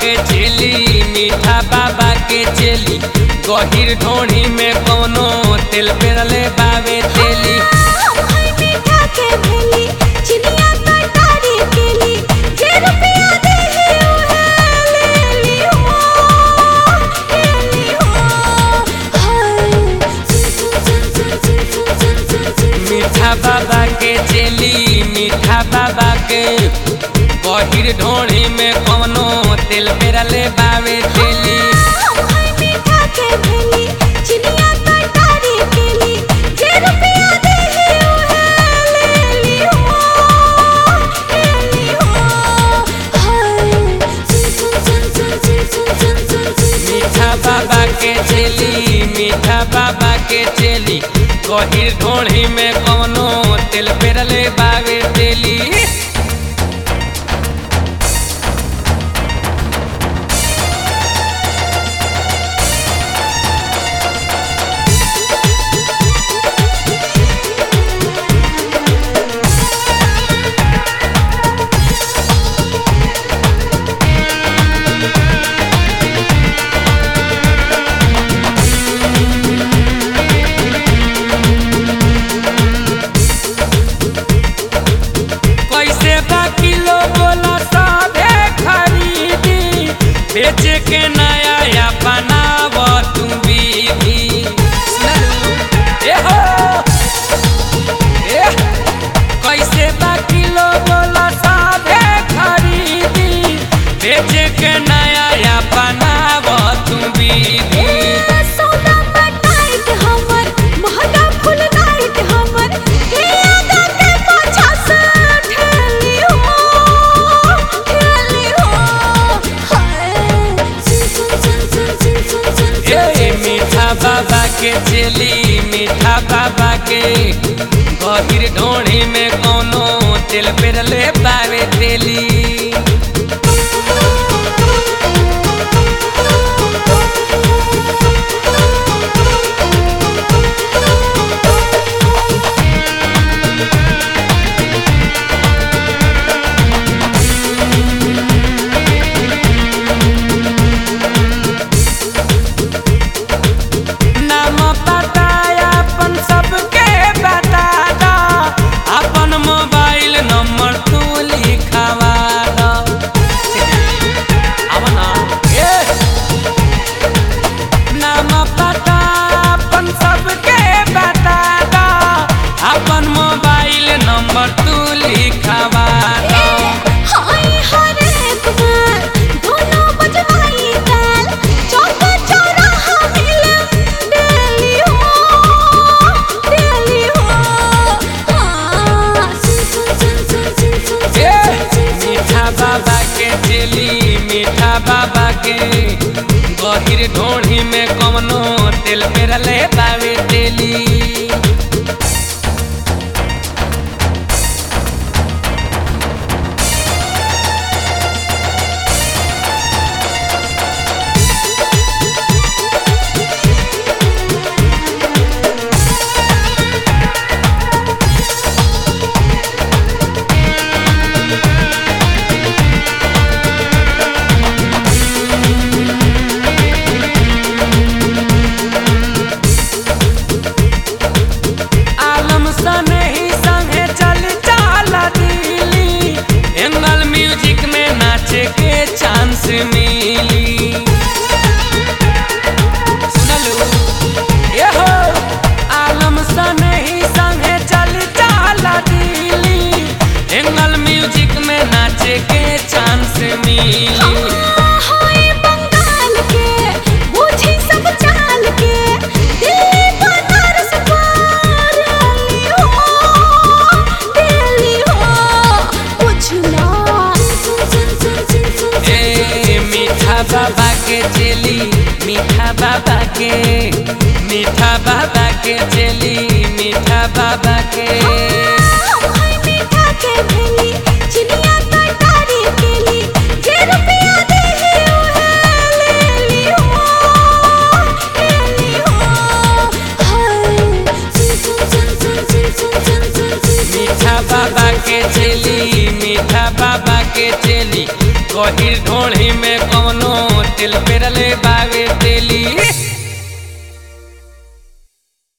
के चेली मीठा बाबा के चेली गहिर ढोणी में कोनो तेल पेरले बावे तेली हम है मीठा के भेली चिनिया कटारी केली जे रुपया देही उहे लेली हो लेली हो हाय सुन सुन सुन सुन सुन सुन सुन सुन सुन मीठा बाबा के चेली मीठा बाबा के गहिर ढोणी में कोनो तेल पेरले बावे तेली हम है मीठा के भेली चिनिया कटारी केली जे रुपया देही उहे लेली हो लेली हो हाय सुन सुन सुन सुन सुन सुन सुन सुन सुन मीठा बाबा के चेली मीठा बाबा के चेली गहिर ढोणी में कोनो तेल पेरले बावे तेली कैसे बा किलो बोला सबे खरीदी बेचे के नया या बनाव तू विधि सुनलू? ए हो ए कैसे बा किलो बोला सबे खरीदी बेचे के नया या बनाव तू विधि सोना टाइट हमर महंगा फुल नाइट हमर के आगा के पाछा से ठेली हो ठेली हो हाय सुन सुन सुन सुन सुन सुन सुन ए मीठा बाबा के चेली मीठा बाबा के गहिर ढोणी में कोनो तेल पेरले बावे तेली नाम पता अपन सबके बता दा अपन मोबाइल नंबर तू लिखवा दा अब ना ए नाम पता अपन सबके बता दा अपन मोबाइल नंबर तू लिखवा दा हाय हरे कुमार दोनों बजवाई ताल चौका चौराहा मिले दिल्ली हो दिल्ली हो हाँ सुन सुन सुन सुन सुन सुन ए, सुन सुन मीठा बाबा के चेली मीठा बाबा के गहिर ढोढ़ी में कवनो तेल पेरले बावे तेली आलम सने ही संगे चल चाला दिली एंगल म्यूजिक में नाचे के चांस मिली सुनलू ये हो आलम सने ही संगे चल चाला दिली एंगल म्यूजिक में नाचे के चांस मिली हाय बंगाल के बूझी सब चाल के दिल्ली बनारस पारली हो दिल्ली हो पूछना सुन सुन सुन सुन सुन ए मीठा बाबा के चेली मीठा बाबा के मीठा बाबा के चेली मीठा बाबा के हम है मीठा के भेली चिनिया कटारी केली जे रुपया देही उहे लेली हो लेली हो हाय सुन सुन सुन सुन सुन सुन सुन सुन सुन मीठा बाबा के चेली मीठा बाबा के चेली गहिर ढोढ़ी में कवनो तिल पेरले बावे तेली